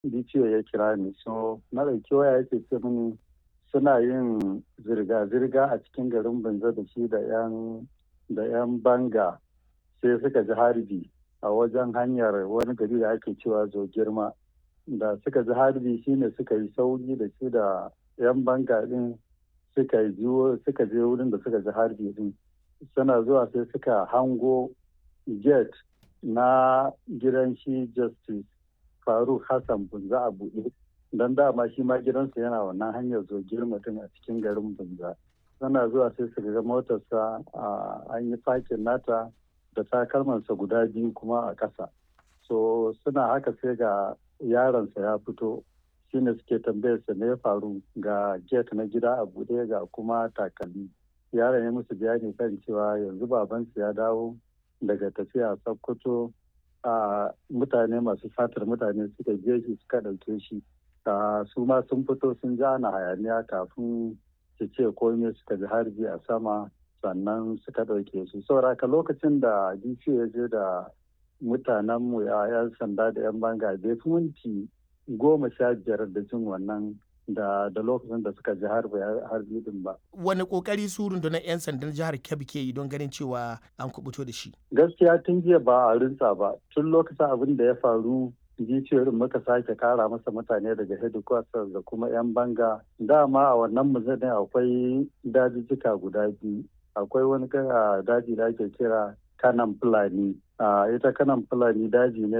DCO ya kira ni so na ɗauki waya yake ce mini suna yin zirga-zirga a cikin garin Banza da shi da 'yan da 'yan banga sai suka ji harbi a wajen hanyar wani gari da ake cewa zo girma da suka ji harbi shine suka yi sauri da shi da 'yan banga din suka yi suka je wurin da suka ji harbi din suna zuwa sai suka hango gate na gidan shi justice faruk hassan bunza a buɗe don dama shi ma gidansa yana wannan hanyar zo girma din a cikin garin bunza suna zuwa sai su ga motarsa an yi fakin nata da takalmansa guda biyu kuma a ƙasa so suna haka sai ga yaronsa ya fito shine suke tambayarsa me ya faru ga gate na gida a buɗe ga kuma takalmi yaron ya musu bayani kan cewa yanzu babansu ya dawo daga tafiya sokoto a mutane masu satar mutane suka je shi suka ɗauke shi su ma sun fito sun ja na hayaniya kafin su ce komai suka ji harbi a sama sannan suka ɗauke su sauraka lokacin da dc ya je da mutanenmu ya 'yan sanda da 'yan banga bai fi minti goma sha biyar da jin wannan da da lokacin da suka ji harbi din ba. Wani kokari su rundunar 'yan sandan jihar Kebbi ke yi don ganin cewa an kubuto da shi? Gaskiya tun jiya ba a rinsa ba. Tun lokacin abin da ya faru jiciyoyin muka sake kara masa mutane daga headquarters da kuma 'yan banga. Dama a wannan muzanin akwai dajijjika guda biyu. Akwai wani daji da ake kira kanan fulani. ita kanan fulani daji ne